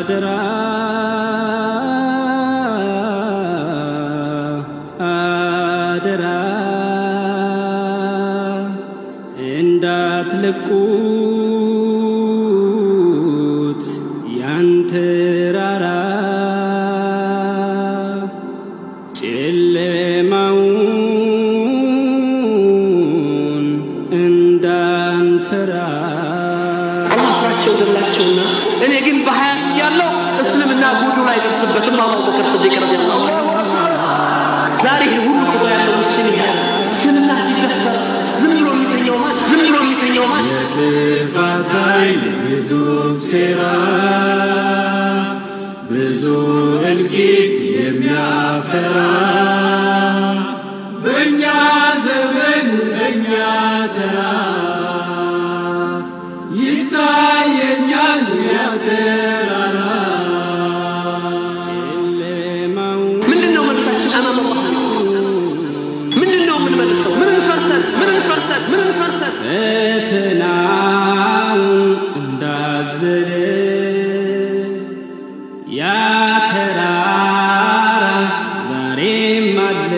አደራ አደራ እንዳትለቁት ያንተ ራራ ጨለማውን እንዳንፈራ አላህ ስራቸው ገላቸውና እኔ ግን በሀያ ያለው እስልምና ጉዱ ላይ ደርስበትም አቡበከር ስዲቅ ረዲየላሁ ዐንሁ ዛሬ ይሄ ሁሉ ቁጥር ያለው ሙስሊም ያለ እስልምና ሲደፈር ዝም ብሎ የሚተኛው ማን ዝም ብሎ የሚተኛው ማን የጥፋት ኃይል ብዙ ሴራ ብዙ እልቂት የሚያፈራ በእኛ ዘመን በእኛ ተራ ይታየኛል ያተራራ ጨለማውን ምንድን ነው መልሳችን አማም አላህ ምንድን ነው የምንመልሰው ምንን ፈርተን ምንን ፈርተን ምንን ፈርተን ፈተናውን እንዳዘለ ያ ተራራ ዛሬም አለ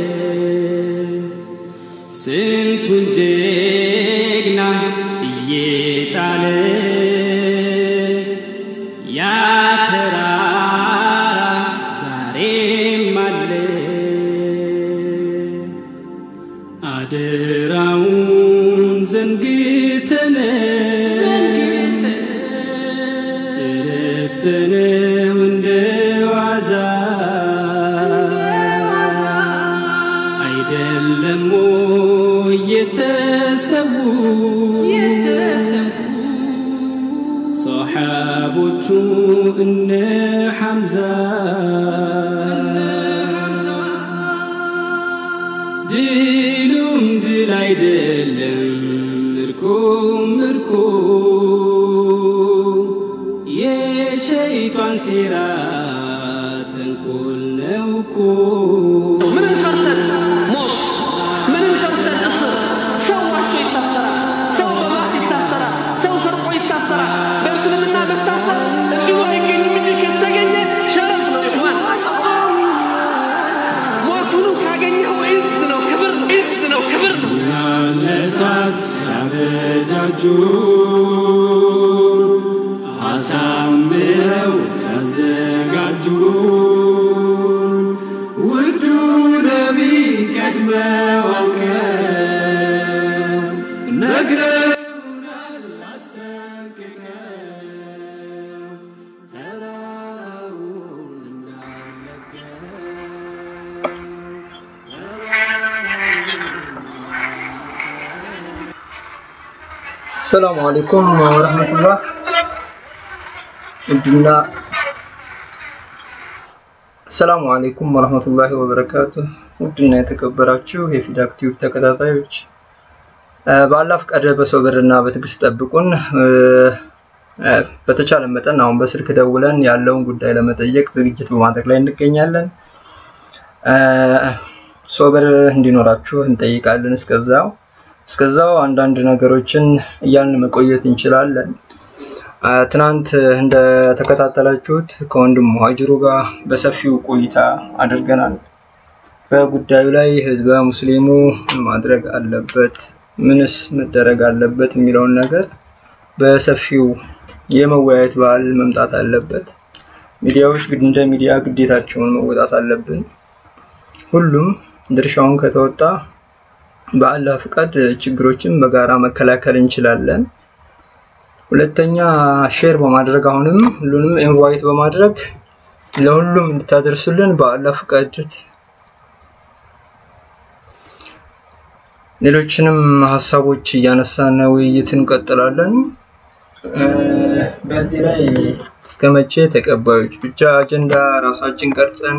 ስንቱን ጀግና እየጣለ ያ ተራራ ዛሬም አለ አደራውን ዘንግተን ርስትነው እንደ ዋዛ አይደለም የተሰዉ ሰሓቦቹ እነ ሐምዛ ድሉም ድል አይደለም ምርኮም ምርኮ የሸይጣን ሴራ ተንኮል ነው እኮ ምንን ፈርተን ሞት ምንን ፈርተን እስር ሰው ዋሽቶ ይታሰራል ሰው በማስ ይታሰራል ሰው ሰርቆ ይታሰራል በእስልምና መታሰር እንዲሁ አይገኝም እንጂ ከተገኘ ሸረፍ ነው ይሆን ሞቱኑ ካገኘው ኢዝ ነው ክብር ነው ኢዝ ነው ክብር ነው ለእሳት ሲያበጃጁ አሳምረው ሲያዘጋጁ ውዱ ነቢ ቀድመው አውቀው ነግረውናል አስጠንቅቀው ተራራውን እንዳለቀው ሰላሙ አለይኩም ወረህመቱላህ ውድና ሰላሙ አለይኩም ወረህመቱላሂ ወበረካቱ ውድና የተከበራችሁ የፊዳክ ቲዩብ ተከታታዮች እ፣ በአላህ ፈቃድ በሶብርና በትዕግስት ጠብቁን እ፣ እ፣ በተቻለ መጠን አሁን በስልክ ደውለን ያለውን ጉዳይ ለመጠየቅ ዝግጅት በማድረግ ላይ እንገኛለን እ፣ ሶብር እንዲኖራችሁ እንጠይቃለን እስከዛው እስከዛው አንዳንድ ነገሮችን እያልን መቆየት እንችላለን። አ፣ ትናንት እንደተከታተላችሁት ከወንድም ሙሀጅሩ ጋር በሰፊው ቆይታ አድርገናል። በጉዳዩ ላይ ህዝበ ሙስሊሙ ምን ማድረግ አለበት፣ ምንስ መደረግ አለበት የሚለውን ነገር በሰፊው የመወያየት ባህል መምጣት አለበት። ሚዲያዎች ግድ እንደ ሚዲያ ግዴታቸውን መወጣት አለብን። ሁሉም ድርሻውን ከተወጣ በአላህ ፍቃድ ችግሮችን በጋራ መከላከል እንችላለን። ሁለተኛ ሼር በማድረግ አሁንም ሁሉንም ኢንቫይት በማድረግ ለሁሉም እንድታደርሱልን በአላህ ፍቃድ ሌሎችንም ሀሳቦች እያነሳን ውይይት እንቀጥላለን። እ፣ በዚህ ላይ እስከ መቼ ተቀባዮች ብቻ አጀንዳ ራሳችን ቀርጸን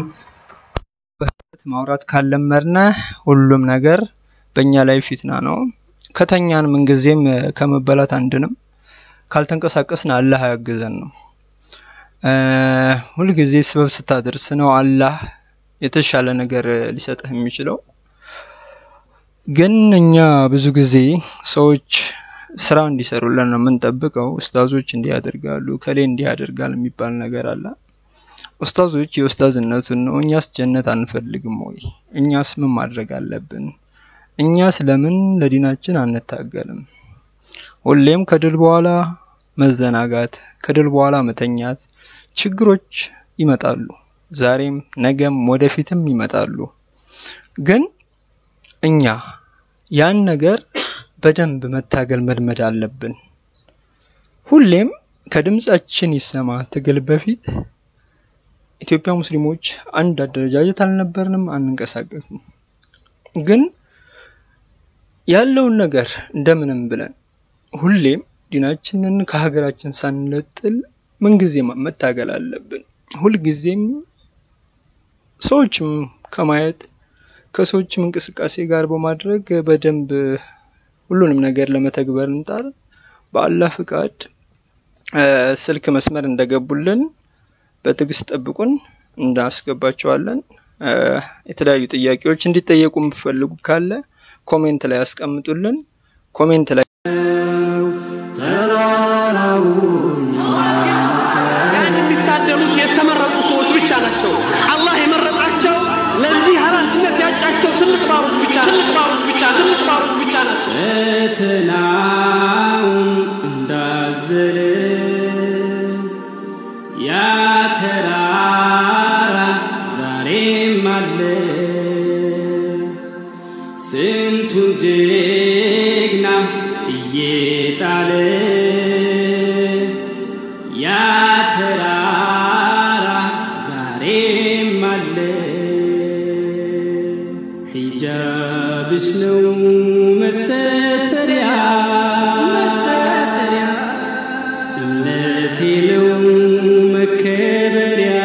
ማውራት ካለመድነ ሁሉም ነገር በእኛ ላይ ፊትና ነው። ከተኛን ምንጊዜም ከመበላት አንድንም ካልተንቀሳቀስን አላህ ያግዘን ነው። እ፣ ሁልጊዜ ስበብ ስታደርስ ነው አላህ የተሻለ ነገር ሊሰጥህ የሚችለው። ግን እኛ ብዙ ጊዜ ሰዎች ስራ እንዲሰሩልን ነው የምንጠብቀው። ኡስታዞች እንዲህ ያደርጋሉ፣ ከሌ እንዲህ ያደርጋል የሚባል ነገር አለ። ኡስታዞች የኡስታዝነቱን ነው። እኛስ ጀነት አንፈልግም ወይ? እኛስ ምን ማድረግ አለብን? እኛስ ለምን ለዲናችን አንታገልም? ሁሌም ከድል በኋላ መዘናጋት፣ ከድል በኋላ መተኛት፣ ችግሮች ይመጣሉ። ዛሬም ነገም ወደፊትም ይመጣሉ። ግን እኛ ያን ነገር በደንብ መታገል መልመድ አለብን። ሁሌም ከድምጻችን ይሰማ ትግል በፊት ኢትዮጵያ ሙስሊሞች አንድ አደረጃጀት አልነበርንም፣ አንንቀሳቀስም። ግን ያለውን ነገር እንደምንም ብለን ሁሌም ዲናችንን ከሀገራችን ሳንለጥል ምንጊዜም መታገል አለብን። ሁልጊዜም ሰዎችም ከማየት ከሰዎችም እንቅስቃሴ ጋር በማድረግ በደንብ ሁሉንም ነገር ለመተግበር እንጣር። በአላህ ፍቃድ ስልክ መስመር እንደገቡልን በትዕግስት ጠብቁን፣ እንዳስገባቸዋለን። የተለያዩ ጥያቄዎች እንዲጠየቁ የምትፈልጉ ካለ ኮሜንት ላይ ያስቀምጡልን። ኮሜንት ላይ ተራራውን ያን የሚታደሉት የተመረጡ ሰዎች ብቻ ናቸው። አላህ የመረጣቸው ለዚህ ኃላፊነት ያጫቸው ትልቅ ባሮች ብቻ ትልቅ ባሮች ብቻ ትልቅ ባሮች ብቻ ናቸው። ፈተናውን እንዳዘለ ያ ተራራ ዛሬም አለ። ስንቱን ጀግና እየጣለ ያ ተራራ ዛሬም አለ። ሒጃብሽ ነው መሰተሪያ መሰተሪያ እምነቴ ነው መከበሪያ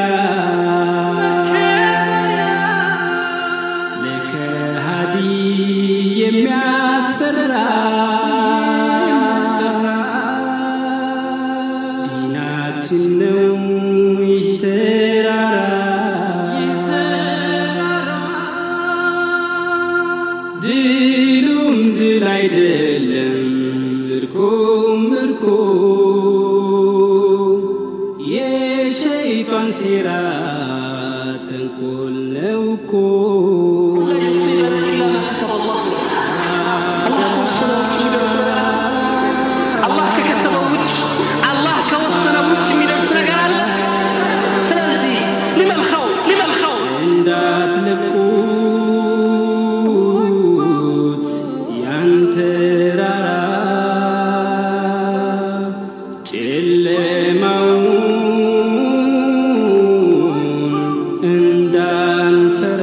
ለከሃዲ የሚያስፈራ ዲናችን ነው ይህ ተራራ ድሉም ድል አይደለም ምርኮም ምርኮ የሸይጣን ሴራ ተንኮል ነው እኮ አላህ ከከተበው ውጭ አላህ ከወሰነው ውጭ የሚደርስ ነገር አለ። ስለዚህ ሊመልኸው ሊመልኸው እንዳትለቁት ያን ተራራ ጨለማውን እንዳንፈራ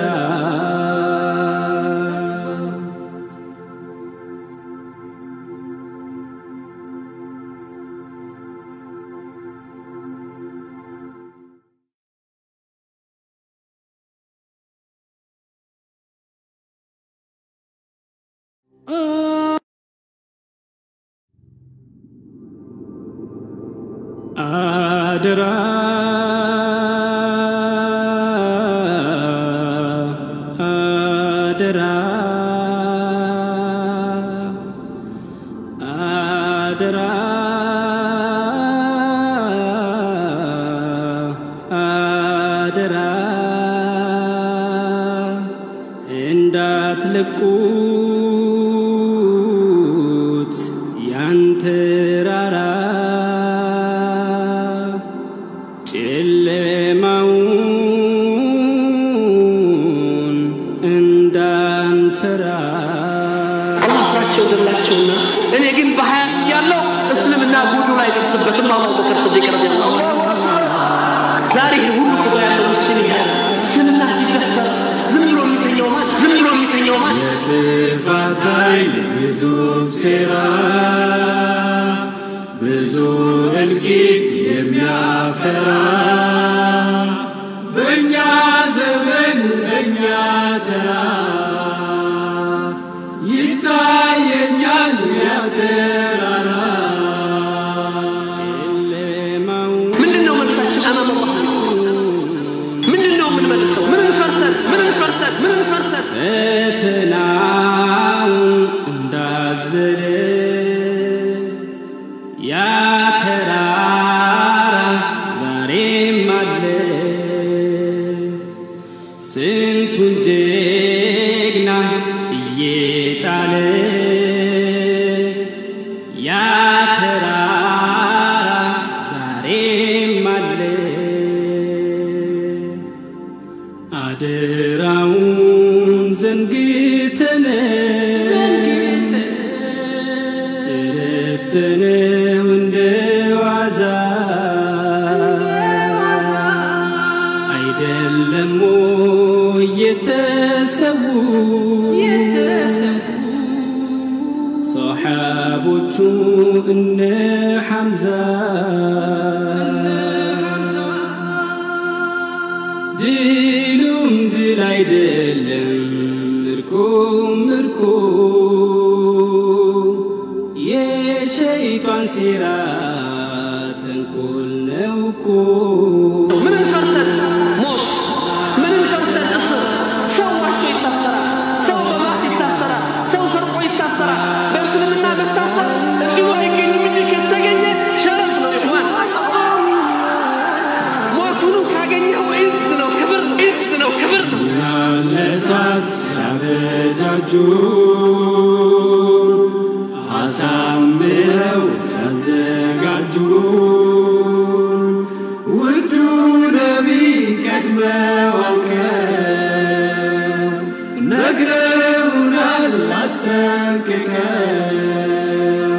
አደራ አደራ አደራ አደራ እንዳትለቁት ያን ተራራ ጨለማውን እንዳንፈራ አላህ ስራቸው ገላቸውና እኔ ግን በሀያ ያለው እስልምና ጉዱ ላይ ደርስበትም አቡበከር ስዲቅ ረዲየላሁ ዐንሁ ዛሬ ይህን ሁሉ ቁጥር ያለው ሙስሊም ያለ እስልምና ሲደፈር ዝም ብሎ የሚተኘው ማን ዝም ብሎ የሚተኘው ማን የጥፋት ኃይል ግዙፍ ሴራ ብዙ እልቂት የሚያፈራ በእኛ ዘመን በእኛ ተራ ይታየኛል ያ ተራራ ጨለማውን ምንድን ነው መልሳችን አማም አላህ ምንድን ነው የምንመልሰው ምንን ፈርተን ምንን ፈርተን ምንን ፈርተን ፈተናውን እንዳዘለ ያ ተራራ ዛሬም አለ ስንቱን ጀግና እየጣለ ያ ተራራ ዛሬም አለ አደራውን ዘንግተን ርስትነው እንደ ዋዛ አይደለም የተሰዉ ሰሓቦቹ እነ ሐምዛ ድሉም ድል አይደለም ምርኮም ምርኮ የሸይጣን ሴራ ተንኮል ነው እኮ ምንም ፈርተን ሞት፣ ምንም ፈርተን እስር። ሰው ዋሽቶ ይታሰራል፣ ሰው በማት ይታሰራል፣ ሰው ሰርቆ ይታሰራል። በእስልምና መታሰር እድሉ አይገኝም እንጂ ከተገኘ ሸረፍ ነው ይሆን። ሞቱንም ካገኘው ኢዝ ነው፣ ክብር ኢዝ ነው፣ ክብር ነው። ለእሳት ሲያበጃጁ አሳምረው ሲያዘጋጁ ውዱ ነቢ ቀድመው አውቀው ነግረውናል አስጠንቅቀው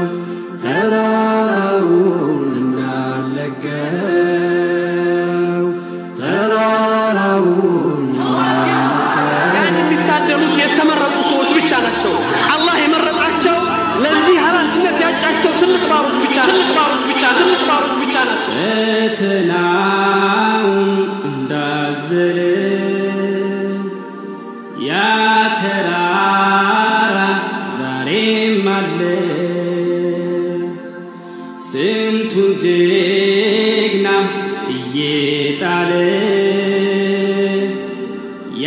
ተራራውን እናለገው ተራራውን ያን የሚታደሉት የተመረጡ ሰዎች ብቻ ናቸው። አላህ የመረጣቸው ለዚህ ኃላፊነት ያጫቸው ትልቅ ባሮች ብቻ ትልቅ ባሮች ብቻ ትልቅ ባሮች ብቻ ናቸው። ፈተናውን እንዳዘለ ያ ተራራ ዛሬም አለ ስንቱን ጀግና እየጣለ ያ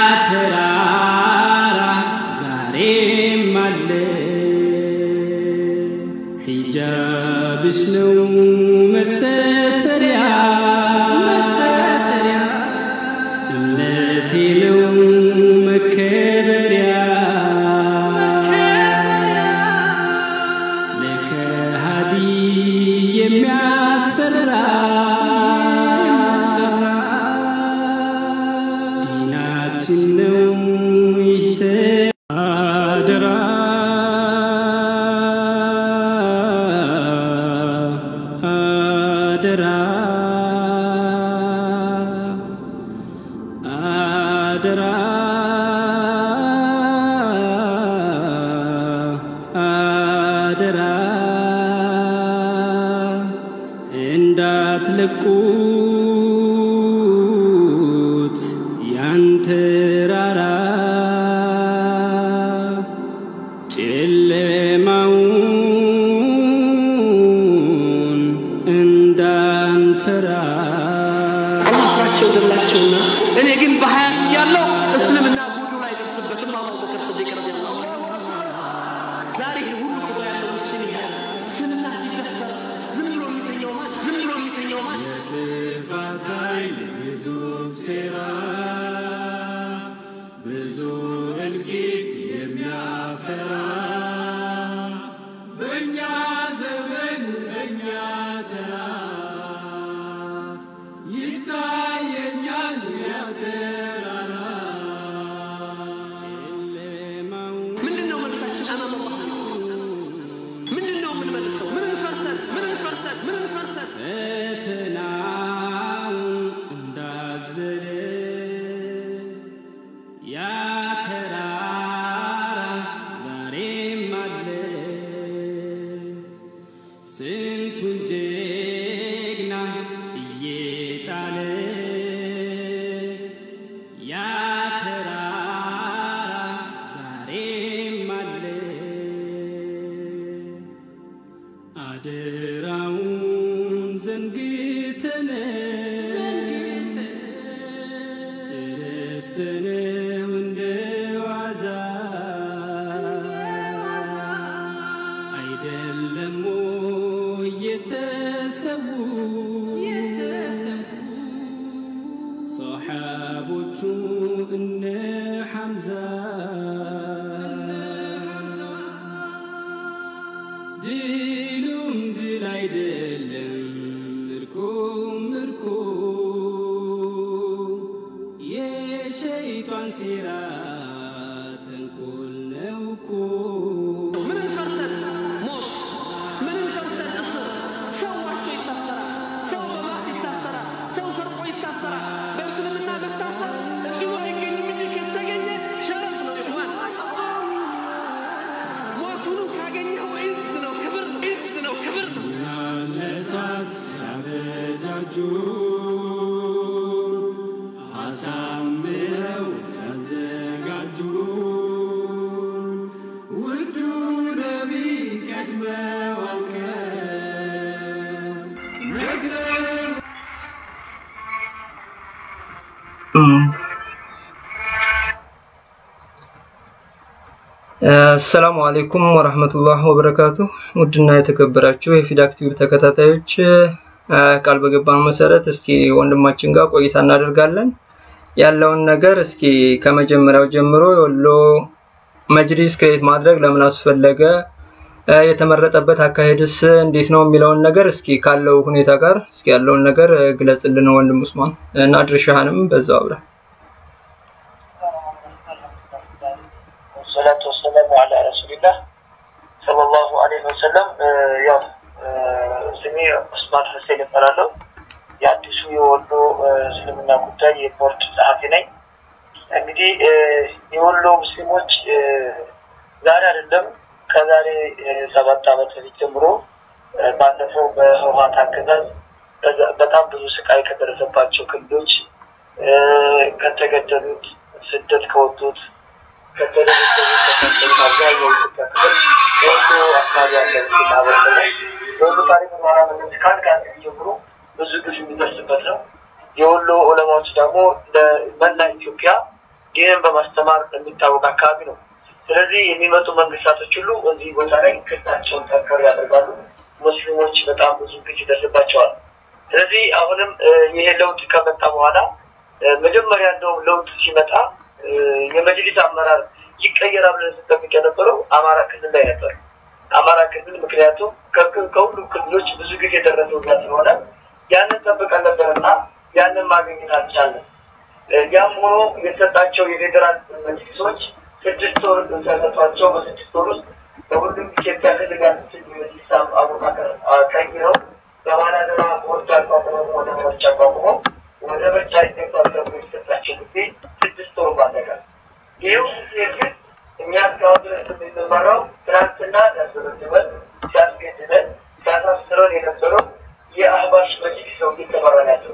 ተራራ ዛሬም አለ ሒጃብሽ ነው መሰተሪያ መሰተሪያ እምነቴ ነው መከበሪያ ለከሃዲ የሚያስፈራ ዲናችን ነው ይህ አደራ አደራ አደራ አደራ እንዳትለቁት ያንተ ራራ ጨለማውን እንዳንፈራ አላህ ስራቸው ገላቸውና እኔ ግን በሀያ ያለው እስልምና ጉዱ ላይ ደርስበትም አቡበከር ስዲቅ ረዲየላሁ ዐንሁ ዛሬ ይህ ሁሉ ቁጥር ያለው ሙስሊም ያለ እስልምና ሲደፈር ዝም ብሎ የሚተኛው ማን ዝም ብሎ የሚተኛው ማን የጥፋት ኃይል ግዙፍ ሴራ ብዙ እልቂት የሚያፈራ በእኛ ዘመን በእኛ ተራ ይታየኛል ያተራራ ምንድን ነው መልሳችን አማም አላህ ምንድን ነው የምንመልሰው ምን ፈርተን ምን ፈርተን ምን ፈርተን ፈተናውን እንዳዘለ ያ ተራራ ዛሬም አለ ስንቱን ጀግና እየጣለ ያ ተራራ ዛሬም አለ አደራውን ዘንግተን ርስትነው እንደ ዋዛ አይደለም ወይ አይደለም ምርኮ ምርኮ የሸይጣን ሴራ ተንኮል ነው እኮ ምንም ፈርተን ሞት፣ ምንም ፈርተን እስር፣ ሰው ዋሽቶ ይታሰራል፣ ሰው በማስ ይታሰራል፣ ሰው ሰርቆ ይታሰራል። በእስልምና መታሰር እድሉ አይገኝም እንጂ ከተገኘ ሸረፍ ነው ይሆን። ሞቱንም ካገኘው ኢዝ ነው፣ ክብር ነው፣ ኢዝ ነው፣ ክብር ነው። ለእሳት ሲያበጃጁ አሳምረው ሲያዘጋጁ ውዱ ነቢይ ቀድመው አውቀው ነግረው አሰላሙ አሌይኩም ወረህመቱላህ ወበረካቱ። ውድና የተከበራችሁ የፊዳክ ቲዩብ ተከታታዮች አ፣ ቃል በገባን መሰረት እስኪ ወንድማችን ጋር ቆይታ እናደርጋለን። ያለውን ነገር እስኪ ከመጀመሪያው ጀምሮ የወሎ መጅሊስ ክሬት ማድረግ ለምን አስፈለገ፣ አ፣ የተመረጠበት አካሄድስ እንዴት ነው የሚለውን ነገር እስኪ ካለው ሁኔታ ጋር እስኪ ያለውን ነገር አ፣ ግለጽልን ወንድም ኡስማን እና ድርሻህንም በዛው አብረን ወሰላቱ ወሰላሙ አላ ረሱሊላህ ሰለላሁ ዐለይሂ ወሰለም። ያው ስሜ ኡስማን ሁሴን እባላለሁ። የአዲሱ የወሎ እስልምና ጉዳይ የቦርድ ጸሐፊ ነኝ። እንግዲህ የወሎ ሙስሊሞች ዛሬ አይደለም ከዛሬ ሰባት ዓመት በፊት ጀምሮ ባለፈው በህወሓት አገዛዝ በጣም ብዙ ስቃይ ከደረሰባቸው ክልሎች ከተገደሉት፣ ስደት ከወጡት ከተደረሰበት አብዛኛው ኢትዮጵያ ክፍል ወሎ አካባቢ ያለ ሙስሊም ማህበረሰብ ነው። የወሎ ታሪክ በኋላ መንግስት ከአንድ ከአንድ ጀምሮ ብዙ ግፍ የሚደርስበት ነው። የወሎ ዑለማዎች ደግሞ ለመላ ኢትዮጵያ ይህን በማስተማር የሚታወቅ አካባቢ ነው። ስለዚህ የሚመጡ መንግስታቶች ሁሉ እዚህ ቦታ ላይ ክታቸውን ጠንከር ያደርጋሉ። ሙስሊሞች በጣም ብዙ ግፍ ይደርስባቸዋል። ስለዚህ አሁንም ይሄ ለውጥ ከመጣ በኋላ መጀመሪያ እንደውም ለውጥ ሲመጣ የመጅሊስ አመራር ይቀየራል ብለን ስንጠብቅ የነበረው አማራ ክልል ላይ ነበር። አማራ ክልል ምክንያቱም ከሁሉም ክልሎች ብዙ ጊዜ የደረሰው ጋር ስለሆነ ያንን ጠብቀን ነበርና ያንን ማግኘት አልቻለም። ያም ሆኖ የተሰጣቸው የፌዴራል መጅሊሶች ስድስት ወር ተሰጧቸው። በስድስት ወር ውስጥ በሁሉም ኢትዮጵያ ክልል ያሉትን የመጅሊስ አወቃቀር ቀይረው በባላደራ ቦርድ አቋቁመው ወደ ምርጫ አቋቁመው ወደ ምርጫ ይገባል ተብሎ የተሰጣቸው ጊዜ ስድስት ወር ባለቀ። ይህው ጊዜ ግን እኛ እስካሁን ድረስ የምንመራው ትናንትና ሲያስበድበን፣ ሲያስገድለን፣ ሲያሳስረን የነበረው የአህባሽ መጅሊስ ነው እየተመራ ያለው።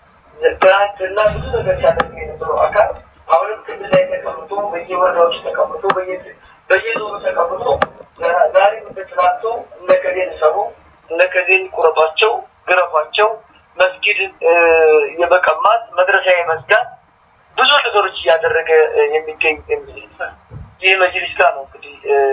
ትናንትና ብዙ ነገር ሲያደርግ የነበረው አካል አሁንም ክልል ላይ ተቀምጦ በየወረዳዎች ተቀምጦ በየዞኑ ተቀምጦ ዛሬ እንደ ትናንቱ እነከሌን ሰሩ እነከሌን ቁረጧቸው፣ ግረፏቸው መስጊድን የመቀማት መድረሳ የመዝጋት ብዙ ነገሮች እያደረገ የሚገኝ ይህ መጅሊስ ጋር ነው እንግዲህ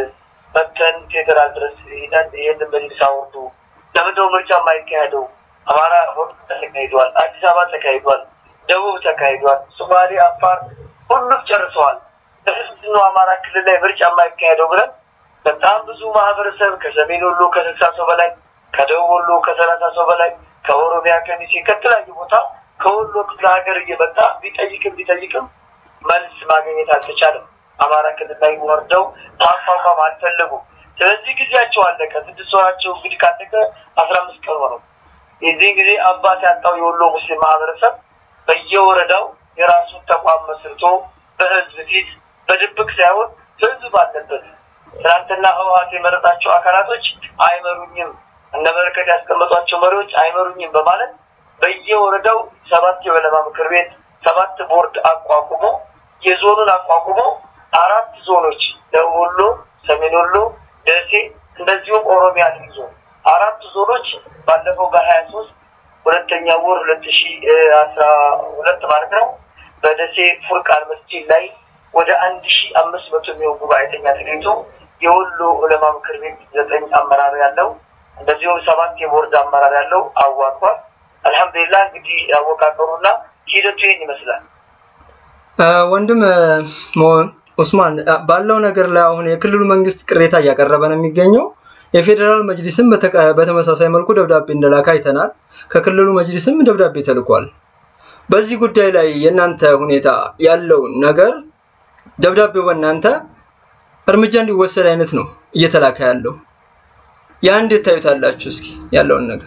መተን ፌዴራል ድረስ ሄደን ይህንን መጅሊስ አወርዱ። ለምንድነው ምርጫ የማይካሄደው? አማራ ተካሂዷል፣ አዲስ አበባ ተካሂዷል፣ ደቡብ ተካሂዷል፣ ሶማሌ፣ አፋር ሁሉም ጨርሰዋል። ለምንድን ነው አማራ ክልል ላይ ምርጫ የማይካሄደው ብለን በጣም ብዙ ማህበረሰብ ከሰሜን ወሎ ከስልሳ ሰው በላይ ከደቡብ ወሎ ከሰላሳ ሰው በላይ ከኦሮሚያ ከሚሴ ከተለያዩ ቦታ ከወሎ ክፍለ ሀገር እየመጣ ቢጠይቅም ቢጠይቅም መልስ ማግኘት አልተቻለም። አማራ ክልል ላይ ወርደው ማቋቋም አልፈለጉም። ስለዚህ ጊዜያቸው አለቀ። ስድስት ወራቸው እንግዲህ ካለቀ አስራ አምስት ቀን ሆነው የዚህን ጊዜ አባት ያጣው የወሎ ሙስሊም ማህበረሰብ በየወረዳው የራሱን ተቋም መስርቶ በህዝብ ፊት በድብቅ ሳይሆን ህዝብ ባለበት ትናንትና ህወሀት የመረጣቸው አካላቶች አይመሩኝም እነ በረከት ያስቀመጧቸው መሪዎች አይመሩኝም በማለት በየወረዳው ሰባት የወለማ ምክር ቤት ሰባት ቦርድ አቋቁሞ የዞኑን አቋቁሞ አራት ዞኖች ደቡብ ወሎ፣ ሰሜን ወሎ፣ ደሴ እንደዚሁም ኦሮሚያ ልዩ ዞን አራት ዞኖች ባለፈው በሀያ ሶስት ሁለተኛ ወር ሁለት ሺ አስራ ሁለት ማለት ነው በደሴ ፉርቃን መስጂድ ላይ ወደ አንድ ሺ አምስት መቶ የሚሆን ጉባኤተኛ ተገኝቶ የወሎ ዑለማ ምክር ቤት ዘጠኝ አመራር ያለው እንደዚሁም ሰባት የቦርድ አመራር ያለው አዋቅሯል። አልሐምዱሊላህ እንግዲህ አወቃቀሩና ሂደቱ ይህን ይመስላል። ወንድም ኡስማን ባለው ነገር ላይ አሁን የክልሉ መንግስት ቅሬታ እያቀረበ ነው የሚገኘው። የፌዴራል መጅሊስም በተቀ- በተመሳሳይ መልኩ ደብዳቤ እንደላከ አይተናል። ከክልሉ መጅሊስም ደብዳቤ ተልኳል። በዚህ ጉዳይ ላይ የእናንተ ሁኔታ ያለውን ነገር ደብዳቤው በእናንተ እርምጃ እንዲወሰድ አይነት ነው እየተላከ ያለው። ያ እንዴት ታዩታላችሁ? እስኪ ያለውን ነገር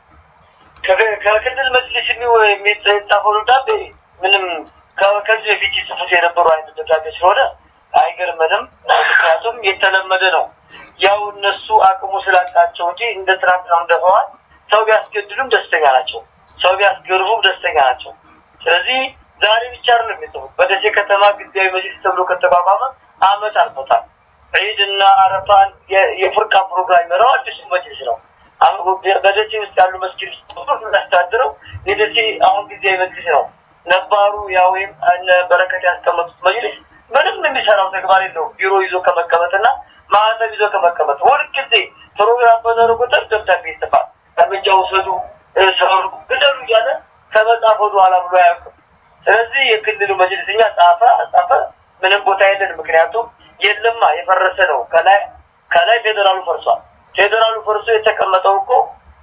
ከ- ከክልል መጅሊስ የሚው- የሚጻፈው ደብዳቤ ምንም ከ- ከዚህ በፊት ይጽፉት የነበሩ አይነት ደብዳቤ ስለሆነ አይገርመንም። ምክንያቱም የተለመደ ነው። ያው እነሱ አቅሙ ስላጣቸው እንጂ እንደ ትናንትናው እንደ ህወሓት ሰው ቢያስገድሉም ደስተኛ ናቸው። ሰው ቢያስገርቡም ደስተኛ ናቸው። ስለዚህ ዛሬ ብቻ አይደለም የሚጽፉት። በደሴ ከተማ ጊዜያዊ መጅሊስ ተብሎ ከተቋቋመ አመት አልፎታል። ዒድ እና አረፋን የ- የፍርቃ ፕሮግራም ይመራው አዲሱ መጅሊስ ነው። አሁን በደሴ ውስጥ ያሉ መስጊድ ሁሉ የሚያስተዳድረው የደሴ አሁን ጊዜያዊ መጅሊስ ነው። ነባሩ ያ ወይም እነ በረከት ያስቀመጡት መጅሊስ ምንም የሚሰራው ተግባር የለውም። ቢሮ ይዞ ከመቀመጥና ማህተም ይዞ ከመቀመጥ ሁልጊዜ ፕሮግራም በኖረ ቁጥር ደብዳቤ ይጽፋል። እርምጃ ውሰዱ፣ እ፣ ሰሩ፣ ግደሉ እያለ ከመጻፍ ወደ ኋላ ብሎ አያውቅም። ስለዚህ የክልሉ መጅሊስ እኛ ጻፈ አጻፈ ምንም ቦታ የለንም። ምክንያቱም የለማ የፈረሰ ነው። ከላይ ከላይ ፌዴራሉ ፈርሷል። ፌዴራሉ ፈርሶ የተቀመጠው እኮ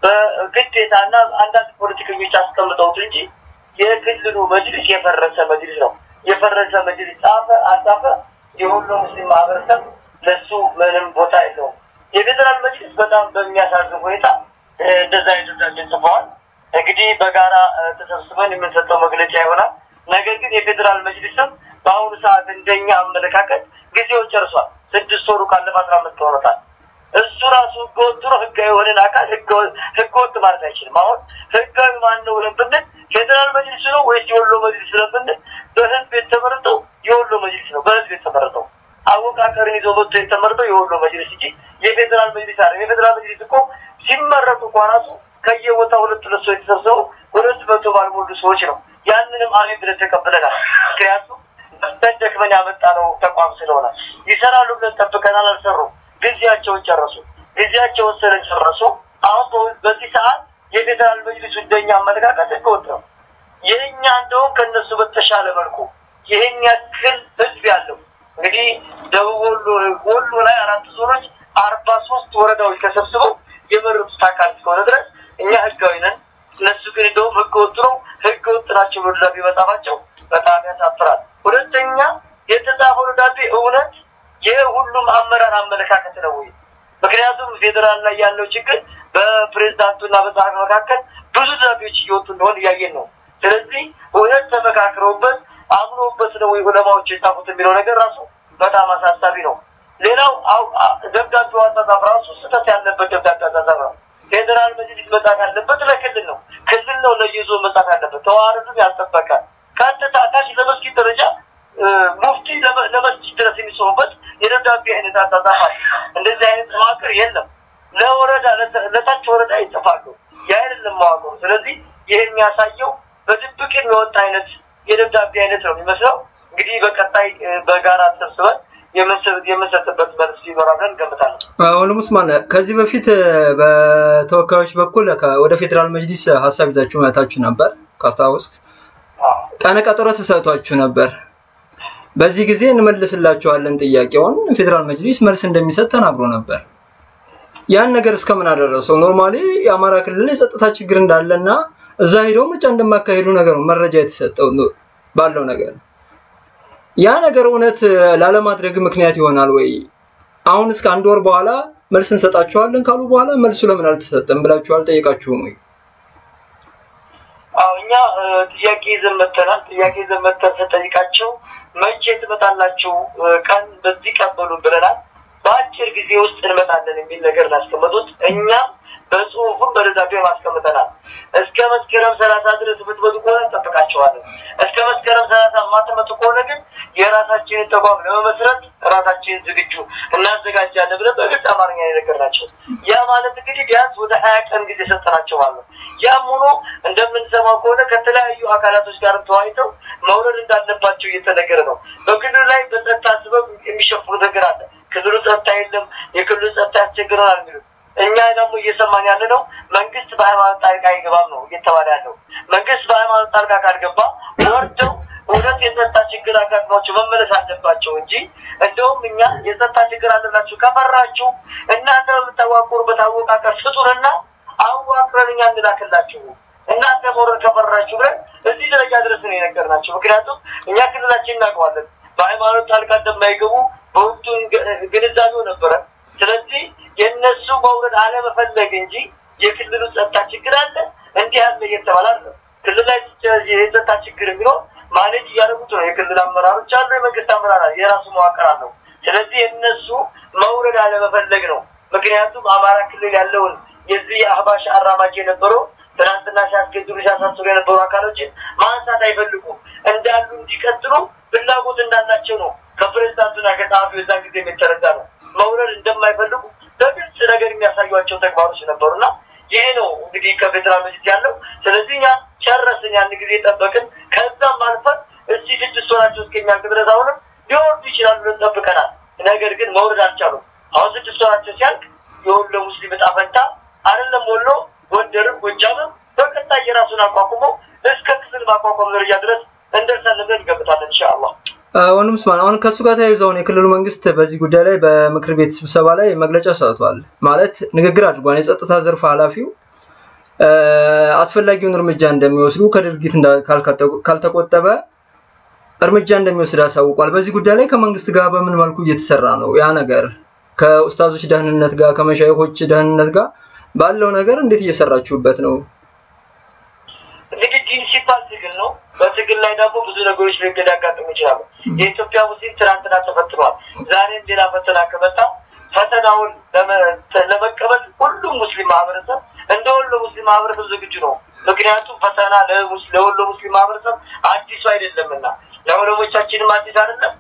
በግዴታና አንዳንድ ፖለቲከኞች አስቀምጠውት እንጂ የክልሉ መጅሊስ የፈረሰ መጅሊስ ነው። የፈረሰ መጅሊስ ጻፈ አጻፈ የሁሉ ሙስሊም ማህበረሰብ ለሱ ምንም ቦታ የለውም። የፌዴራል መጅሊስ በጣም በሚያሳዝን ሁኔታ እ፣ እንደዛ አይነት ደብዳቤ ጽፈዋል። እንግዲህ በጋራ እ፣ ተሰብስበን የምንሰጠው መግለጫ ይሆናል። ነገር ግን የፌዴራል መጅሊስም በአሁኑ ሰዓት እንደኛ አመለካከት ጊዜው ጨርሷል። ስድስት ወሩ ካለፈ አስራ አምስት ሆኖታል። እሱ ራሱ ህገወጥ ነው። ህጋዊ የሆነን አካል ህገወ- ህገወጥ ማለት አይችልም። አሁን ህጋዊ ማን ነው ብለን ብንል ፌዴራል መጅሊስ ነው ወይስ የወሎ መጅሊስ ብለን ብንል በህዝብ የተመረጠው የወሎ መጅሊስ ነው። በህዝብ የተመረጠው አወቃቀርን ይዞ መጥቶ የተመረጠው የወሎ መጅሊስ እንጂ የፌዴራል መጅሊስ አይደለም። የፌዴራል መጅሊስ እኮ ሲመረጡ እንኳ ራሱ ከየቦታው ሁለት ሁለት ሰዎች ተሰብስበው ሁለት መቶ ባልሞሉ ሰዎች ነው። ያንንም አሜን ብለን ተቀብለናል። ምክንያቱም መስተን ደክመን ያመጣ ነው ተቋም ስለሆነ ይሰራሉ ብለን ጠብቀናል። አልሰሩም። ጊዜያቸውን ጨረሱ። ጊዜያቸውን ስለጨረሱ አሁን በ- በዚህ ሰዓት የፌዴራል መጅሊሱ እንደኛ አመለካከት ህገወጥ ነው። የእኛ እንደውም ከእነሱ በተሻለ መልኩ ይህን ያክል ህዝብ ያለው እንግዲህ ደቡብ ወሎ ወሎ ላይ አራት ዞኖች አርባ ሶስት ወረዳዎች ተሰብስበው የመረጡት አካል እስከሆነ ድረስ እኛ ህጋዊ ነን። እነሱ ግን እንደውም ህገ ወጥ ነው ህገ ወጥ ናቸው ብሎ ደብዳቤ መጻፋቸው በጣም ያሳፍራል። ሁለተኛ የተጻፈው ደብዳቤ እውነት የሁሉም አመራር አመለካከት ነው ወይ? ምክንያቱም ፌዴራል ላይ ያለው ችግር በፕሬዝዳንቱና በጸሐፊ መካከል ብዙ ደብዳቤዎች እየወጡ እንደሆን እያየን ነው። ስለዚህ እውነት ተመካክረውበት አምኖበት ነው ወይ ዑለማዎች የጻፉት የሚለው ነገር ራሱ በጣም አሳሳቢ ነው። ሌላው አው- አ- ደብዳቤው አጻጻፍ ራሱ ስህተት ያለበት ደብዳቤ አጻጻፍ ነው። ፌዴራል መጅሊስ መጻፍ ያለበት ለክልል ነው። ክልል ነው ለይዞ መጻፍ ያለበት ተዋረዱን ያልጠበቀ ቀጥታ ታች ለመስጊድ ደረጃ እ፣ ሙፍቲ ለመ- ለመስጊድ ድረስ የሚጽፉበት የደብዳቤ አይነት አጻጻፍ አለ። እንደዚህ አይነት መዋቅር የለም። ለወረዳ ለተ- ለታች ወረዳ ይጽፋሉ። ያ አይደለም መዋቅሩ። ስለዚህ ይህ የሚያሳየው በድብቅ የሚወጣ አይነት የደብዳቤ አይነት ነው የሚመስለው። እንግዲህ በቀጣይ እ፣ በጋራ ተሰብስበን የምንሰጥ- የምንሰጥበት መልስ ይኖራል ብለን እንገምታለን። አሁን ሙስማን ከዚህ በፊት እ፣ በተወካዮች በኩል ከ- ወደ ፌዴራል መጅሊስ ሀሳብ ይዛችሁ መታችሁ ነበር ካስታወስክ። አዎ። ቀነ ቀጠሮ ተሰጥቷችሁ ነበር። በዚህ ጊዜ እንመልስላችኋለን ጥያቄውን ፌዴራል መጅሊስ መልስ እንደሚሰጥ ተናግሮ ነበር። ያን ነገር እስከምን አደረሰው? ኖርማሊ የአማራ ክልል የጸጥታ ችግር እንዳለና እዛ ሄደው ምርጫ እንደማካሄዱ ነገር ነው መረጃ የተሰጠው ነው ባለው ነገር። ያ ነገር እውነት ላለማድረግ ምክንያት ይሆናል ወይ? አሁን እስከ አንድ ወር በኋላ መልስ እንሰጣችኋለን ካሉ በኋላ መልሱ ለምን አልተሰጠም ብላችሁ አልጠየቃችሁም ወይ? አዎ እኛ እ፣ ጥያቄ ይዘን መጥተናል። ጥያቄ ይዘን መጥተን ስንጠይቃቸው መቼ ትመጣላችሁ እ፣ ቀን በዚህ ቀን በሉን ብለናል። በአጭር ጊዜ ውስጥ እንመጣለን የሚል ነገር ላስቀመጡት እኛም በጽሁፉም በደብዳቤ ማስቀምጠናል። እስከ መስከረም ሰላሳ ድረስ የምትመጡ ከሆነ እንጠብቃቸዋለን። እስከ መስከረም ሰላሳ የማትመጡ ከሆነ ግን የራሳችንን ተቋም ለመመስረት ራሳችንን ዝግጁ እናዘጋጃለን ብለን በግልጽ አማርኛ የነገርናቸው። ያ ማለት እንግዲህ ቢያንስ ወደ ሀያ ቀን ጊዜ ሰጠናቸው ማለት ነው። ያም ሆኖ እንደምንሰማው ከሆነ ከተለያዩ አካላቶች ጋር ተወያይተው መውረድ እንዳለባቸው እየተነገረ ነው። በክልሉ ላይ በጸጥታ ስበብ የሚሸፍኑ ነገር አለ። ክልሉ ጸጥታ የለም፣ የክልሉ ጸጥታ ያስቸግረናል የሚሉት እኛ ደግሞ እየሰማን ያለ ነው። መንግስት በሃይማኖት ጣልቃ አይገባም ነው እየተባለ ያለው። መንግስት በሃይማኖት ጣልቃ ካልገባ ወርደው እውነት የጸጥታ ችግር አጋጥሟቸው መመለስ አለባቸው እንጂ እንደውም እኛ የጸጥታ ችግር አለላችሁ ከፈራችሁ እናንተ በምታዋቁሩበት አወቃቀር ስጡንና አዋቅረን እኛ እንላክላችሁ እናንተ መውረድ ከፈራችሁ ብለን እዚህ ደረጃ ድረስ ነው የነገርናቸው። ምክንያቱም እኛ ክልላችን እናውቀዋለን። በሃይማኖት ጣልቃ እንደማይገቡ በወቅቱ ግንዛቤው ነበረ። ስለዚህ የእነሱ መውረድ አለመፈለግ እንጂ የክልሉ ጸጥታ ችግር አለ እንዲህ ያለ እየተባለ አለ። ክልል ላይ የጸጥታ ችግር የሚለው ማኔጅ እያደረጉት ነው። የክልል አመራሮች አሉ፣ የመንግስት አመራር አለ፣ የራሱ መዋቅር አለው። ስለዚህ የእነሱ መውረድ አለመፈለግ ነው። ምክንያቱም አማራ ክልል ያለውን የዚህ የአህባሽ አራማጅ የነበረው ትናንትና ሲያስገድሉ ሲያሳስሩ የነበሩ አካሎችን ማንሳት አይፈልጉም። እንዳሉ እንዲቀጥሉ ፍላጎት እንዳላቸው ነው ከፕሬዚዳንቱና ከጸሐፊው የዛን ጊዜ የሚተረዳ ነው። መውረድ እንደማይፈልጉ በግልጽ ነገር የሚያሳዩቸው ተግባሮች ነበሩና ይሄ ነው እንግዲህ ከፌዴራል መንግስት ያለው። ስለዚህ እኛ ጨረስን፣ ያን ጊዜ ጠበቅን። ከዛም አልፈን እዚህ ስድስት ወራቸው እስከሚያልቅ ድረስ አሁንም ሊወርዱ ይችላሉ ብለን ጠብቀናል። ነገር ግን መውረድ አልቻሉም። አሁን ስድስት ወራቸው ሲያልቅ የወሎ ሙስሊም እጣ ፈንታ አይደለም ወሎ ጎንደርም ጎጃምም በቀጣይ የራሱን አቋቁሞ እስከ ክፍል ማቋቋም ደረጃ ድረስ እንደርሳለን ብለን እንገምታለን ኢንሻአላህ። ወንድም ስማን አሁን ከሱ ጋር ተያይዞ አሁን የክልሉ መንግስት በዚህ ጉዳይ ላይ በምክር ቤት ስብሰባ ላይ መግለጫ ሰጥቷል። ማለት ንግግር አድርጓል። የጸጥታ ዘርፍ ኃላፊው አስፈላጊውን እርምጃ እንደሚወስዱ ከድርጊት ካልተቆጠበ እርምጃ እንደሚወስድ አሳውቋል። በዚህ ጉዳይ ላይ ከመንግስት ጋር በምን መልኩ እየተሰራ ነው? ያ ነገር ከኡስታዞች ደህንነት ጋር ከመሻይኮች ደህንነት ጋር ባለው ነገር እንዴት እየሰራችሁበት ነው? እንግዲህ ዲን ሲባል ትግል ነው። በትግል ላይ ደግሞ ብዙ ነገሮች ሊያጋጥሙ ይችላሉ። የኢትዮጵያ ሙስሊም ትናንትና ተፈትኗል። ዛሬም ሌላ ፈተና ከመጣ ፈተናውን ለመቀበል ሁሉም ሙስሊም ማህበረሰብ እንደ ወሎ ሙስሊም ማህበረሰብ ዝግጁ ነው። ምክንያቱም ፈተና ለወሎ ሙስሊም ማህበረሰብ አዲሱ አይደለምና ለዑለሞቻችንም አዲስ አይደለም፣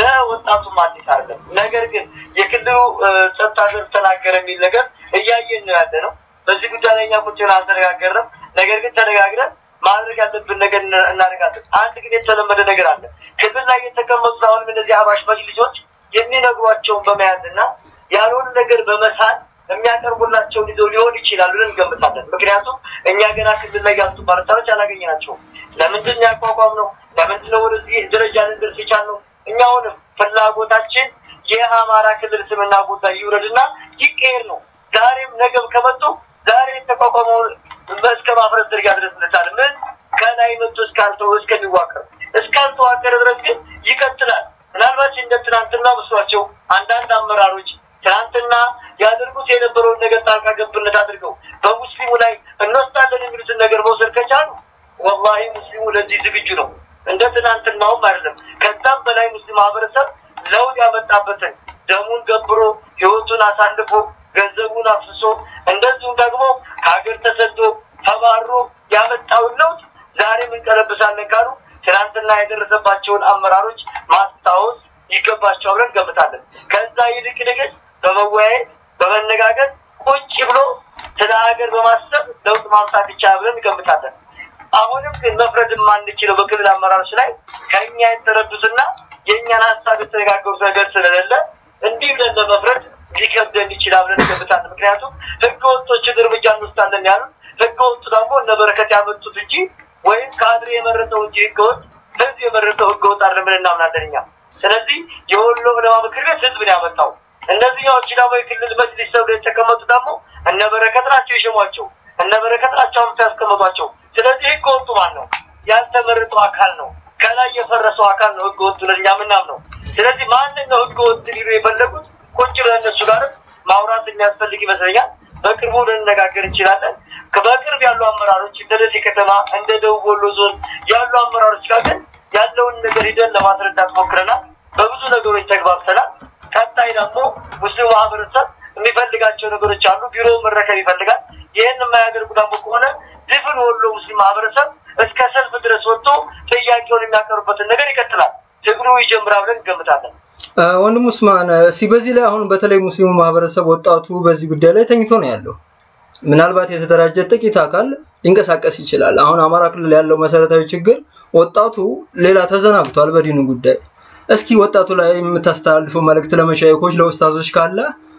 ለወጣቱም አዲስ አይደለም። ነገር ግን የክልሉ ጸጥታ ዘርፍ ተናገረ የሚል ነገር እያየን ነው ያለ ነው። በዚህ ጉዳይ ላይ እኛ ቁጭ ብለን አልተነጋገርንም። ነገር ግን ተነጋግረን ማድረግ ያለብን ነገር እናደርጋለን። አንድ ግን የተለመደ ነገር አለ። ክልል ላይ የተቀመጡት አሁንም እነዚህ አባሽ መጅሊሶች የሚነግሯቸውን በመያዝ እና ያልሆነ ነገር በመሳል የሚያቀርቡላቸውን ይዘው ሊሆን ይችላሉ ብለን እንገምታለን። ምክንያቱም እኛ ገና ክልል ላይ ያሉት ባለስልጣኖች አላገኘናቸውም። ለምንድን ነው ያቋቋም ነው? ለምንድን ነው ወደዚህ ደረጃ ልንደርስ የቻልነው? እኛ አሁንም ፍላጎታችን የአማራ ክልል ስምና ቦታ ይውረድና ይቀየር ነው። ዛሬም ነገም ከመጡ ዛሬ የተቋቋመውን እስከ ማፍረስ ደረጃ ድረስ እንቻል። ምን ከላይ መጥቶ እስካልተው እስከሚዋቀር እስካልተዋቀረ ድረስ ግን ይቀጥላል። ምናልባት እንደ ትናንትና መስሏቸው አንዳንድ አመራሮች ትናንትና ያደርጉት የነበረውን ነገር ጣልቃ ገብነት አድርገው በሙስሊሙ ላይ እንወስዳለን የሚሉትን ነገር መውሰድ ከቻሉ ወላሂ ሙስሊሙ ለዚህ ዝግጁ ነው። እንደ ትናንትናውም አይደለም። ከዛም በላይ ሙስሊም ማህበረሰብ ለውጥ ያመጣበትን ደሙን ገብሮ ህይወቱን አሳልፎ ገንዘቡን አፍስሶ እንደዚሁም ደግሞ ከሀገር ተሰዶ ተባሮ ያመጣውን ለውጥ ዛሬም እንቀለብሳለን ካሉ ትናንትና የደረሰባቸውን አመራሮች ማስታወስ ይገባቸዋል ብለን እንገምታለን። ከዛ ይልቅ ንግስ በመወያየት በመነጋገር ቁጭ ብሎ ስለ ሀገር በማሰብ ለውጥ ማምጣት ይቻላል ብለን እንገምታለን። አሁንም ግን መፍረድ የማንችለው በክልል አመራሮች ላይ ከእኛ የተረዱትና የእኛን ሀሳብ የተነጋገሩት ነገር ስለሌለ እንዲህ ብለን ለመፍረድ ሊከብደን ይችላል ብለን እንገምታለን። ምክንያቱም ህገ ወጦችን እርምጃ እንወስዳለን ያሉት ህገ ወጡ ደግሞ እነ በረከት ያመጡት እንጂ ወይም ካድሬ የመረጠው እንጂ ህገ ወጥ ህዝብ የመረጠው ህገ ወጥ አይደለም ብለን እናምናለን እኛ። ስለዚህ የወሎ ዑለማ ምክር ቤት ህዝብ ነው ያመጣው። እነዚህኛዎቹ ደግሞ የክልል መጅሊስ ተብሎ የተቀመጡ ደግሞ እነ በረከት ናቸው የሸሟቸው፣ እነ በረከት ናቸው አምጥተው ያስቀመጧቸው። ስለዚህ ህገ ወጡ ማን ነው? ያልተመረጠው አካል ነው። ከላይ የፈረሰው አካል ነው ህገ ወጡ ለኛ ምናምነው። ስለዚህ ማንን ነው ህገ ወጥ ሊሉ የፈለጉት? ቁጭ ብለን እነሱ ጋርም ማውራት የሚያስፈልግ ይመስለኛል። በቅርቡ ልንነጋገር እንችላለን። በቅርብ ያሉ አመራሮች እንደ ደሴ ከተማ እንደ ደቡብ ወሎ ዞን ያሉ አመራሮች ጋር ግን ያለውን ነገር ሂደን ለማስረዳት ሞክረናል። በብዙ ነገሮች ተግባብተናል። ቀጣይ ደግሞ ሙስሊሙ ማህበረሰብ የሚፈልጋቸው ነገሮች አሉ። ቢሮ መረከብ ይፈልጋል። ይህን የማያደርጉ ደግሞ ከሆነ ድፍን ወሎ ሙስሊም ማህበረሰብ እስከ ሰልፍ ድረስ ወጥቶ ጥያቄውን የሚያቀርቡበትን ነገር ይቀጥላል። ትግሉ ይጀምራል ብለን እንገምታለን። ወንድም ኡስማን እስኪ በዚህ ላይ አሁን በተለይ ሙስሊሙ ማህበረሰብ ወጣቱ በዚህ ጉዳይ ላይ ተኝቶ ነው ያለው። ምናልባት የተደራጀ ጥቂት አካል ሊንቀሳቀስ ይችላል። አሁን አማራ ክልል ያለው መሰረታዊ ችግር ወጣቱ ሌላ ተዘናግቷል በዲኑ ጉዳይ። እስኪ ወጣቱ ላይ የምታስተላልፈው መልእክት ለመሻይኮች፣ ለኡስታዞች ካለ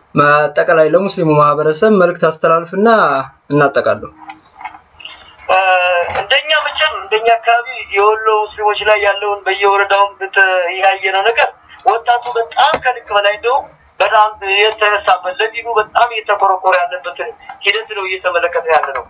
አጠቃላይ ለሙስሊሙ ማህበረሰብ መልእክት አስተላልፍና እናጠቃለሁ። እንደኛ መቼም እንደ እንደኛ አካባቢ የወሎ ሙስሊሞች ላይ ያለውን በየወረዳውም ያየነው ነገር ወጣቱ በጣም ከልክ በላይ እንደውም በጣም የተነሳበት ለዲኑ በጣም እየተቆረቆረ ያለበትን ሂደት ነው እየተመለከተ ያለ ነው።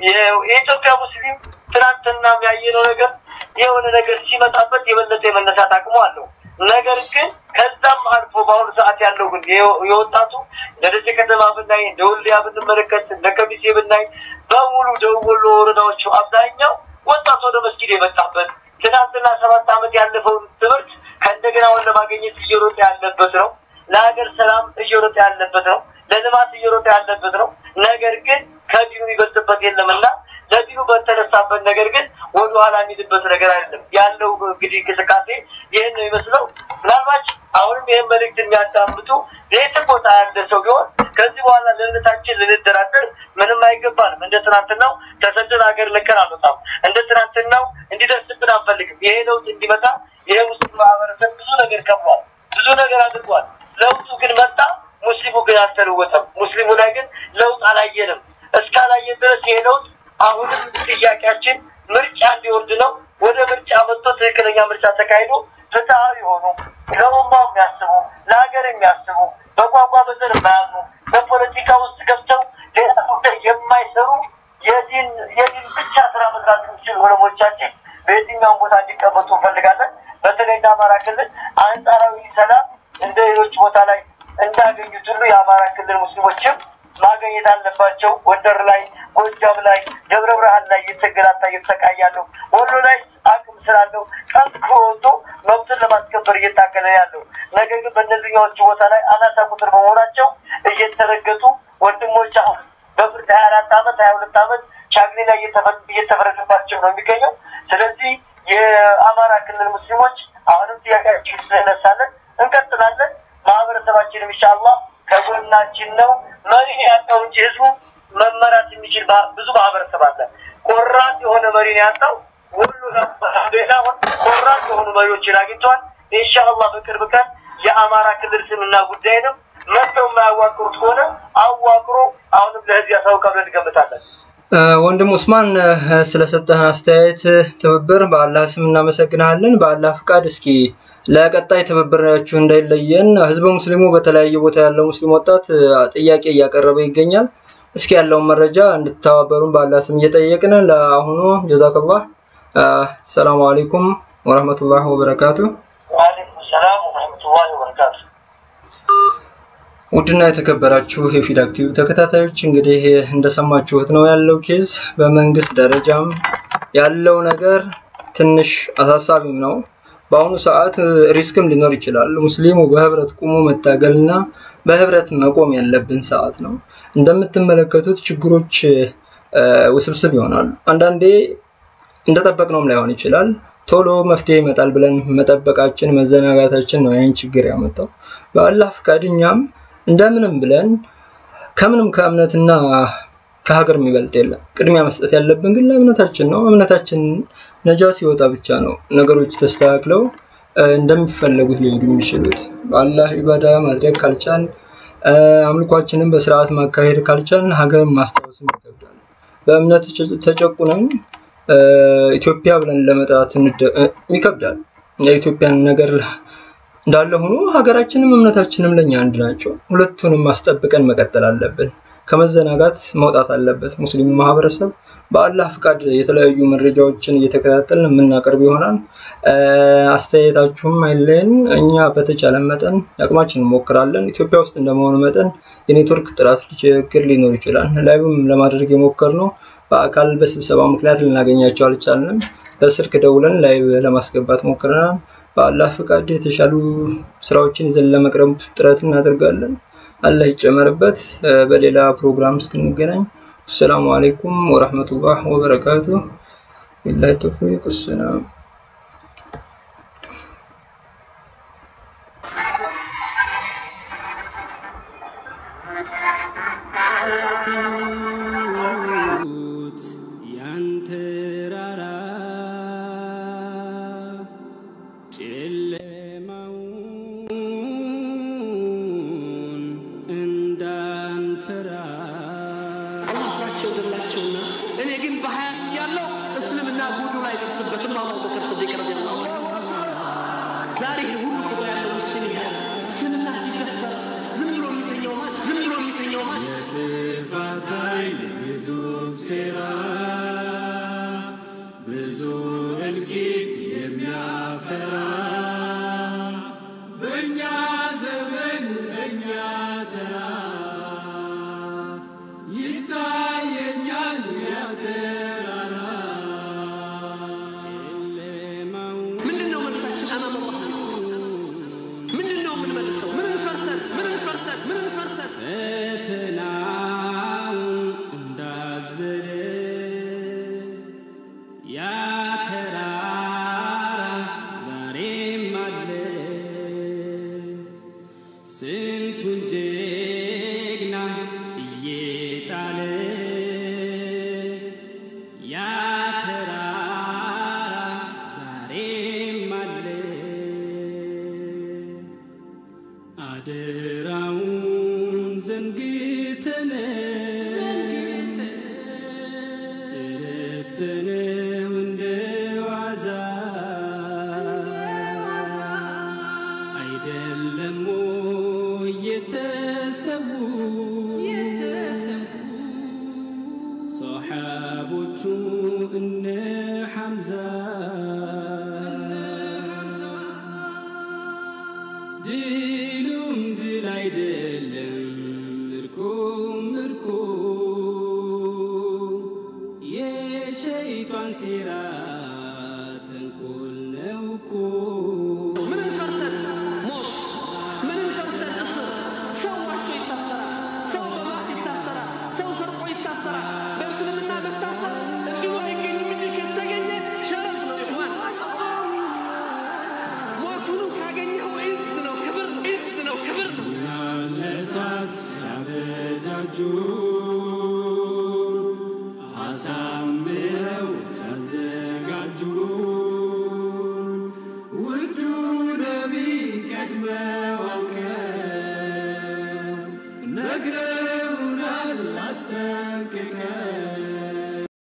የኢትዮጵያ ሙስሊም ትናንትና ያየነው ነገር የሆነ ነገር ሲመጣበት የበለጠ የመነሳት አቅሙ አለው። ነገር ግን ከዛም አልፎ በአሁኑ ሰዓት ያለው ግን የወጣቱ እንደ ደሴ ከተማ ብናይ፣ እንደ ወልዲያ ብንመለከት፣ እንደ ከሚሴ ብናይ በሙሉ ደቡብ ወሎ ወረዳዎቹ አብዛኛው ወጣቱ ወደ መስጊድ የመጣበት ትናንትና ሰባት ዓመት ያለፈውን ትምህርት ከእንደገና ወን ለማግኘት እየሮጠ ያለበት ነው። ለሀገር ሰላም እየሮጠ ያለበት ነው። ለልማት እየሮጠ ያለበት ነው። ነገር ግን ከዲኑ ይበልጥበት የለምና ለዲኑ በተነሳበት ነገር ግን ወደ ኋላ የሚልበት ነገር አይደለም ያለው። እንግዲህ እንቅስቃሴ ይህን ነው ይመስለው። ምናልባት አሁንም ይህን መልእክት የሚያዳምጡ የትም ቦታ ያለ ሰው ቢሆን ከዚህ በኋላ ለእምነታችን ልንደራደር ምንም አይገባንም። እንደ ትናንትናው ተሰደን ሀገር ለቀን አንወጣም። እንደ ትናንትናው እንዲደርስብን አንፈልግም። ይሄ ለውጥ እንዲመጣ ይሄ ሙስሊም ማህበረሰብ ብዙ ነገር ከብሏል፣ ብዙ ነገር አድርጓል። ለውጡ ግን መጣ። ሙስሊሙ ግን አልተለወጠም። ሙስሊሙ ላይ ግን ለውጥ አላየንም። እስካላየን ድረስ ይሄ ለውጥ አሁንም ጥያቄያችን ምርጫ እንዲወርድ ነው። ወደ ምርጫ መጥቶ ትክክለኛ ምርጫ ተካሂዶ ፍትሐዊ የሆኑ ለኡማው የሚያስቡ ለሀገር የሚያስቡ በቋንቋ በዘር የማያምኑ በፖለቲካ ውስጥ ገብተው ሌላ ጉዳይ የማይሰሩ የዲን የዲን ብቻ ስራ መስራት የሚችሉ ዑለሞቻችን በየትኛውም ቦታ እንዲቀመጡ እንፈልጋለን። በተለይ እንደ አማራ ክልል አንጻራዊ ሰላም እንደ ሌሎች ቦታ ላይ እንዳገኙት ሁሉ የአማራ ክልል ሙስሊሞችም ማግኘት አለባቸው። ጎንደር ላይ፣ ጎጃም ላይ፣ ደብረ ብርሃን ላይ እየተገላታ እየተሰቃያለው ወሎ ላይ አቅም ስላለው ጠንክሮ ወጥቶ መብትን ለማስከበር እየታገለ ያለው ነገር ግን በእነዚህኛዎቹ ቦታ ላይ አናሳ ቁጥር በመሆናቸው እየተረገጡ ወንድሞች አሁን በፍርድ ሀያ አራት አመት ሀያ ሁለት አመት ቻግኒ ላይ እየተፈረደባቸው ነው የሚገኘው። ስለዚህ የአማራ ክልል ሙስሊሞች አሁንም ጥያቄያችን ስለነሳለን እንቀጥላለን። ማህበረሰባችንም ኢንሻአላህ ከጎናችን ነው። መሪ ያጣው እንጂ ህዝቡ መመራት የሚችል ብዙ ማህበረሰብ አለ። ቆራጥ የሆነ መሪ ነው ያጣው። ሁሉ ሌላ ቆራጥ የሆኑ መሪዎችን አግኝተዋል። ኢንሻአላህ በቅርብ ቀን የአማራ ክልል ስምና ጉዳይንም መጥተው የማያዋቅሩት ከሆነ አዋቅሮ አሁንም ለህዝብ ያሳውቃል ብለን እንገምታለን። ወንድም ኡስማን ስለሰጠህን አስተያየት ትብብር በአላህ ስም እናመሰግናለን። በአላህ ፍቃድ እስኪ ለቀጣይ ትብብራችሁ እንዳይለየን ህዝበ ሙስሊሙ በተለያየ ቦታ ያለው ሙስሊም ወጣት ጥያቄ እያቀረበ ይገኛል። እስኪ ያለውን መረጃ እንድትተባበሩን በአላህ ስም እየጠየቅን ለአሁኑ ጀዛከላህ። ሰላሙ አለይኩም ወረህመቱላህ ወበረካቱ። ወአለይኩም ሰላም ወረህመቱላሂ ወበረካቱ። ውድና የተከበራችሁ የፊዳክ ቲዩብ ተከታታዮች እንግዲህ እንደሰማችሁት ነው ያለው ኬዝ። በመንግስት ደረጃም ያለው ነገር ትንሽ አሳሳቢም ነው። በአሁኑ ሰዓት ሪስክም ሊኖር ይችላል። ሙስሊሙ በህብረት ቁሞ መታገልና በህብረት መቆም ያለብን ሰዓት ነው። እንደምትመለከቱት ችግሮች ውስብስብ ይሆናሉ። አንዳንዴ እንደጠበቅነውም ላይሆን ይችላል። ቶሎ መፍትሄ ይመጣል ብለን መጠበቃችን መዘናጋታችን ነው ይህን ችግር ያመጣው። በአላህ ፍቃድ እኛም እንደምንም ብለን ከምንም ከእምነትና ከሀገር የሚበልጥ የለም። ቅድሚያ መስጠት ያለብን ግን ለእምነታችን ነው። እምነታችን ነጃ ሲወጣ ብቻ ነው ነገሮች ተስተካክለው እንደሚፈለጉት ሊሄዱ የሚችሉት። በአላህ ኢባዳ ማድረግ ካልቻል፣ አምልኳችንን በስርዓት ማካሄድ ካልቻል ሀገርን ማስታወስም ይከብዳል። በእምነት ተጨቁነን ኢትዮጵያ ብለን ለመጥራት ይከብዳል። የኢትዮጵያን ነገር እንዳለ ሆኖ ሀገራችንም እምነታችንም ለኛ አንድ ናቸው። ሁለቱንም ማስጠብቀን መቀጠል አለብን። ከመዘናጋት መውጣት አለበት ሙስሊሙ ማህበረሰብ። በአላህ ፍቃድ የተለያዩ መረጃዎችን እየተከታተልን የምናቀርብ ይሆናል። አስተያየታችሁም አይለየን። እኛ በተቻለ መጠን አቅማችን እንሞክራለን። ኢትዮጵያ ውስጥ እንደመሆኑ መጠን የኔትወርክ ጥራት ችግር ሊኖር ይችላል። ላይቭም ለማድረግ የሞከርነው በአካል በስብሰባ ምክንያት ልናገኛቸው አልቻልንም። በስልክ ደውለን ላይቭ ለማስገባት ሞክረናል። በአላህ ፍቃድ የተሻሉ ስራዎችን ይዘን ለመቅረብ ጥረት እናደርጋለን። አላህ ይጨመርበት። በሌላ ፕሮግራም እስክንገናኝ አሰላሙ አለይኩም ወረህመቱላህ ወበረካቱ። ቢላሂ ተውፊቅ። ሰላም ያንተ ራራ ጨለማውን እንዳንፈራ አላህ ስራቸው ገላቸውና እኔ ግን በሀያ ያለው እስልምና ጉዱ ላይ ደርስበትም አቡበከር ስዲቅ ረዲየላሁ ዐንሁ ዛሬ ይህን ሁሉ ቁጥር ያለው ሙስሊም ያለ እስልምና ሲደፈር ዝም ብሎ የሚተኛው ማለት ዝም ብሎ የሚተኛው ማለት የጥፋት ኃይል ግዙፍ ሴራ ብዙ እልቂት የሚያፈራ በእኛ ዘመን በእኛ ተራ ይታየኛል ያተራራ ምንድን ነው መልሳችን? አማም አላህ ነው። ምንድን ነው የምንመልሰው? ምንን ፈርተን ምንን ፈርተን ምንን ፈርተን ፈተናው እንዳዘለ ያ ተራራ ዛሬም አለ ስንቱን ጀግና እየጣለ ያ ተራራ ዛሬም አለ አደራውን ዘንግተን ረስተነው እንደ ዋዛ አይደለም ወይ የተሰዉ ሰሓቦቹ እነ ሐምዛ ድሉም ድል አይደለም ምርኮም ምርኮ የሸይጣን ሴራ ተንኮል ነው እኮ ምንን ፈርተን ሞት ምንን ፈርተን እስር ሰው ዋሽቶ ይታሰራል ሰው በማት ይታሰራል ሰው ሰርቆ ይታሰራል በእስልምና መታሰር እድሉ አይገኝም እንጂ ከተገኘ ሸረፍ ነው ይሆን ሞቱንም ካገኘው ኢዝ ነው ክብር ነው ኢዝ ነው ክብር ነው ለእሳት ሲያበጃጁ አሳምረው ሲያዘጋጁ ውዱ ነቢ ቀድመው አውቀው ነግረውናል አስጠንቅቀው